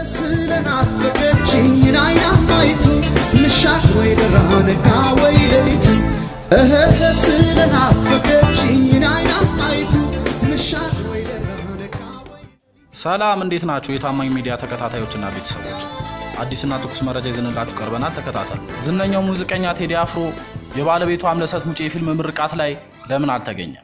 ስለናፈቀችኝ ናይናማይቱ ምሻት ወይ ደራ ነጋ ወይ ሌሊቱ እህህ ስለናፈቀችኝ ናይናማይቱ ምሻት ወይ ደራ ነጋ ወይ ሰላም እንዴት ናችሁ? የታማኝ ሚዲያ ተከታታዮችና ቤተሰቦች አዲስና ትኩስ መረጃ ይዘንላችሁ ቀርበናል። ተከታተሉ። ዝነኛው ሙዚቀኛ ቴዲ አፍሮ የባለቤቱ አምለሰት ሙጬ የፊልም ምርቃት ላይ ለምን አልተገኘም?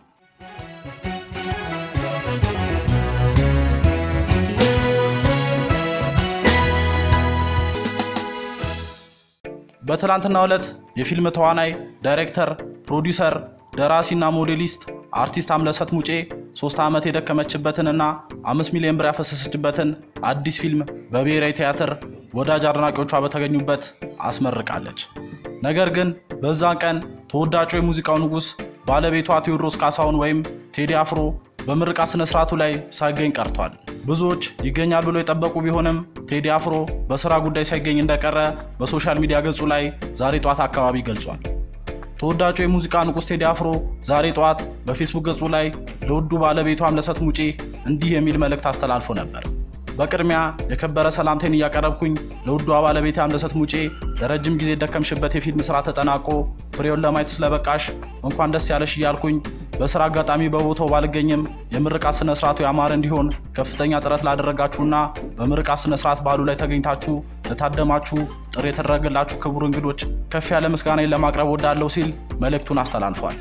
በትላንትናው ዕለት የፊልም ተዋናይ፣ ዳይሬክተር፣ ፕሮዲውሰር፣ ደራሲና ሞዴሊስት አርቲስት አምለሰት ሙጬ ሶስት ዓመት የደከመችበትንና አምስት ሚሊዮን ብር ያፈሰሰችበትን አዲስ ፊልም በብሔራዊ ቲያትር ወዳጅ አድናቂዎቿ በተገኙበት አስመርቃለች። ነገር ግን በዛን ቀን ተወዳጁ የሙዚቃው ንጉሥ ባለቤቷ ቴዎድሮስ ካሳሁን ወይም ቴዲ አፍሮ በምርቃት ስነ ስርዓቱ ላይ ሳይገኝ ቀርቷል። ብዙዎች ይገኛል ብሎ የጠበቁ ቢሆንም ቴዲ አፍሮ በስራ ጉዳይ ሳይገኝ እንደቀረ በሶሻል ሚዲያ ገጹ ላይ ዛሬ ጠዋት አካባቢ ገልጿል። ተወዳጁ የሙዚቃ ንጉሥ ቴዲ አፍሮ ዛሬ ጠዋት በፌስቡክ ገጹ ላይ ለውዱ ባለቤቱ አምለሰት ሙጬ እንዲህ የሚል መልእክት አስተላልፎ ነበር። በቅድሚያ የከበረ ሰላምታዬን እያቀረብኩኝ ለውዷ ባለቤቴ አምለሰት ሙጬ ለረጅም ጊዜ የደከምሽበት የፊልም ስራ ተጠናቆ ፍሬውን ለማየት ስለበቃሽ እንኳን ደስ ያለሽ እያልኩኝ በስራ አጋጣሚ በቦታው ባልገኝም የምርቃት ስነ ስርዓቱ ያማረ እንዲሆን ከፍተኛ ጥረት ላደረጋችሁና በምርቃት ስነ ስርዓት በዓሉ ላይ ተገኝታችሁ ለታደማችሁ ጥሪ የተደረገላችሁ ክቡር እንግዶች ከፍ ያለ ምስጋናን ለማቅረብ ወዳለው ሲል መልእክቱን አስተላልፏል።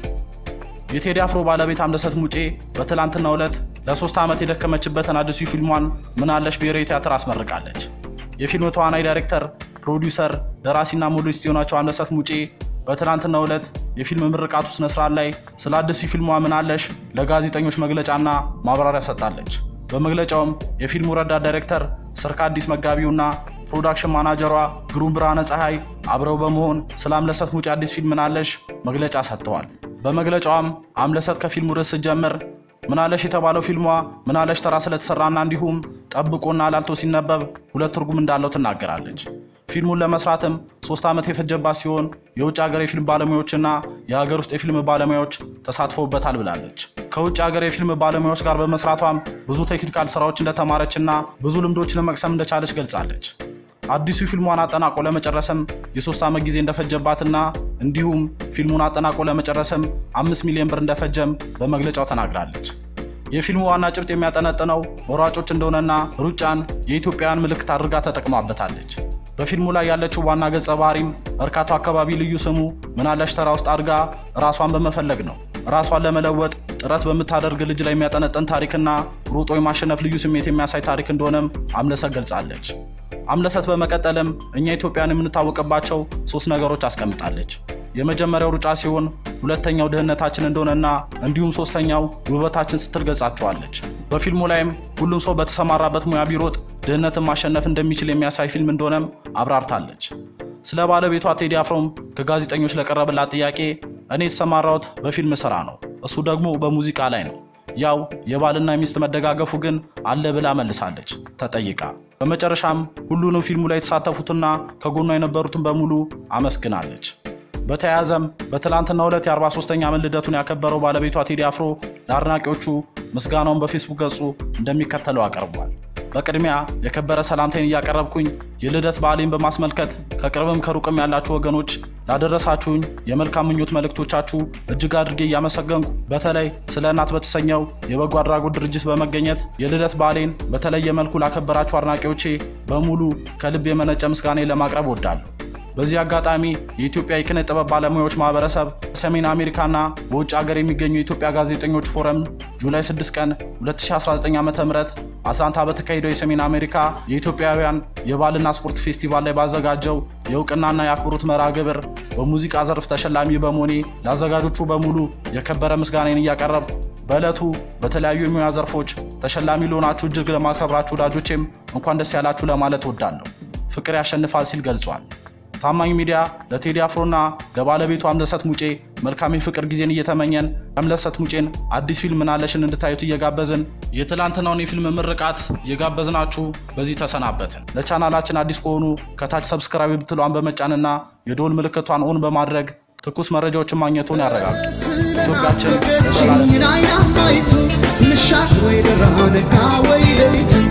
የቴዲ አፍሮ ባለቤት አምለሰት ሙጬ በትላንትናው ዕለት ለሶስት ዓመት የደከመችበትን አዲሱ ፊልሟን ምናለሽ ብሔራዊ ቲያትር አስመርቃለች። የፊልም ተዋናይ፣ ዳይሬክተር፣ ፕሮዲውሰር፣ ደራሲና ሞዴሊስት የሆነችው አምለሰት ሙጬ በትላንትናው ዕለት የፊልም ምርቃቱ ስነ ስርዓት ላይ ስለ አዲሱ ፊልሟ ምናለሽ ለጋዜጠኞች መግለጫና ማብራሪያ ሰጥታለች። በመግለጫውም የፊልሙ ረዳት ዳይሬክተር ስርካ አዲስ መጋቢውና ፕሮዳክሽን ማናጀሯ ግሩም ብርሃነ ፀሐይ አብረው በመሆን ስለ አምለሰት ሙጬ አዲስ ፊልም ምናለሽ መግለጫ ሰጥተዋል። በመግለጫዋም አምለሰት ከፊልሙ ርዕስ ስትጀምር ምናለሽ የተባለው ፊልሟ ምናለሽ ተራ ስለተሰራና እንዲሁም ጠብቆና ላልቶ ሲነበብ ሁለት ትርጉም እንዳለው ትናገራለች። ፊልሙን ለመስራትም ሶስት ዓመት የፈጀባት ሲሆን የውጭ ሀገር የፊልም ባለሙያዎችና የሀገር ውስጥ የፊልም ባለሙያዎች ተሳትፈውበታል ብላለች። ከውጭ ሀገር የፊልም ባለሙያዎች ጋር በመስራቷም ብዙ ቴክኒካል ስራዎች እንደተማረችና ብዙ ልምዶችን መቅሰም እንደቻለች ገልጻለች። አዲሱ ፊልሟን አጠናቆ ለመጨረስም የሶስት ዓመት ጊዜ እንደፈጀባትና እንዲሁም ፊልሙን አጠናቆ ለመጨረስም አምስት ሚሊዮን ብር እንደፈጀም በመግለጫው ተናግራለች። የፊልሙ ዋና ጭብጥ የሚያጠነጥነው ሯጮች እንደሆነና ሩጫን የኢትዮጵያውያን ምልክት አድርጋ ተጠቅማበታለች። በፊልሙ ላይ ያለችው ዋና ገጸ ባህሪም መርካቶ አካባቢ ልዩ ስሙ ምናለሽ ተራ ውስጥ አድርጋ ራሷን በመፈለግ ነው። ራሷን ለመለወጥ ጥረት በምታደርግ ልጅ ላይ የሚያጠነጥን ታሪክና ሩጦ የማሸነፍ ልዩ ስሜት የሚያሳይ ታሪክ እንደሆነም አምለሰት ገልጻለች። አምለሰት በመቀጠልም እኛ ኢትዮጵያን የምንታወቅባቸው ሶስት ነገሮች አስቀምጣለች። የመጀመሪያው ሩጫ ሲሆን ሁለተኛው ድህነታችን እንደሆነና እንዲሁም ሶስተኛው ውበታችን ስትል ገልጻቸዋለች። በፊልሙ ላይም ሁሉም ሰው በተሰማራበት ሙያ ቢሮጥ ድህነትን ማሸነፍ እንደሚችል የሚያሳይ ፊልም እንደሆነም አብራርታለች። ስለ ባለቤቷ ቴዲ አፍሮም ከጋዜጠኞች ለቀረበላት ጥያቄ እኔ የተሰማራሁት በፊልም ስራ ነው፣ እሱ ደግሞ በሙዚቃ ላይ ነው። ያው የባልና የሚስት መደጋገፉ ግን አለ ብላ መልሳለች ተጠይቃ። በመጨረሻም ሁሉንም ፊልሙ ላይ የተሳተፉትና ከጎኗ የነበሩትን በሙሉ አመስግናለች። በተያያዘም በትላንትናው ዕለት የ43ኛ ዓመት ልደቱን ያከበረው ባለቤቷ ቴዲ አፍሮ ለአድናቂዎቹ ምስጋናውን በፌስቡክ ገጹ እንደሚከተለው አቀርቧል። በቅድሚያ የከበረ ሰላምታይን እያቀረብኩኝ የልደት በዓሌን በማስመልከት ከቅርብም ከሩቅም ያላችሁ ወገኖች ላደረሳችሁኝ የመልካም ምኞት መልእክቶቻችሁ እጅግ አድርጌ እያመሰገንኩ በተለይ ስለ እናት በተሰኘው የበጎ አድራጎት ድርጅት በመገኘት የልደት በዓሌን በተለየ መልኩ ላከበራችሁ አድናቂዎቼ በሙሉ ከልብ የመነጨ ምስጋናን ለማቅረብ እወዳለሁ። በዚህ አጋጣሚ የኢትዮጵያ የኪነ ጥበብ ባለሙያዎች ማህበረሰብ በሰሜን አሜሪካና በውጭ ሀገር የሚገኙ የኢትዮጵያ ጋዜጠኞች ፎረም ጁላይ 6 ቀን 2019 ዓ ም አትላንታ በተካሄደው የሰሜን አሜሪካ የኢትዮጵያውያን የባህልና ስፖርት ፌስቲቫል ላይ ባዘጋጀው የእውቅናና የአክብሮት መርሃ ግብር በሙዚቃ ዘርፍ ተሸላሚ በመሆኔ ለአዘጋጆቹ በሙሉ የከበረ ምስጋናን እያቀረብኩ በዕለቱ በተለያዩ የሙያ ዘርፎች ተሸላሚ ለሆናችሁ እጅግ ለማከብራችሁ ወዳጆቼም እንኳን ደስ ያላችሁ ለማለት እወዳለሁ። ፍቅር ያሸንፋል ሲል ገልጿል። ታማኝ ሚዲያ ለቴዲ አፍሮና ለባለቤቱ አምለሰት ሙጬ መልካም የፍቅር ጊዜን እየተመኘን አምለሰት ሙጬን አዲስ ፊልም ምናለሽን እንድታዩት እየጋበዝን የትላንትናውን የፊልም ምርቃት እየጋበዝናችሁ በዚህ ተሰናበትን። ለቻናላችን አዲስ ከሆኑ ከታች ሰብስክራይብ ብትሏን በመጫንና የደወል ምልክቷን ኦን በማድረግ ትኩስ መረጃዎችን ማግኘቱን ያረጋግጡ። ኢትዮጵያችን ለዘላለም ስለናፈቀችኝ ናይናማይቱ ምሻት ወይ ደራ ነጋ ወይ ሌሊቱ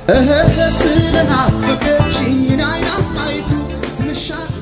እህህ ስለናፈቀችኝ አይናፋይቱ ምሻት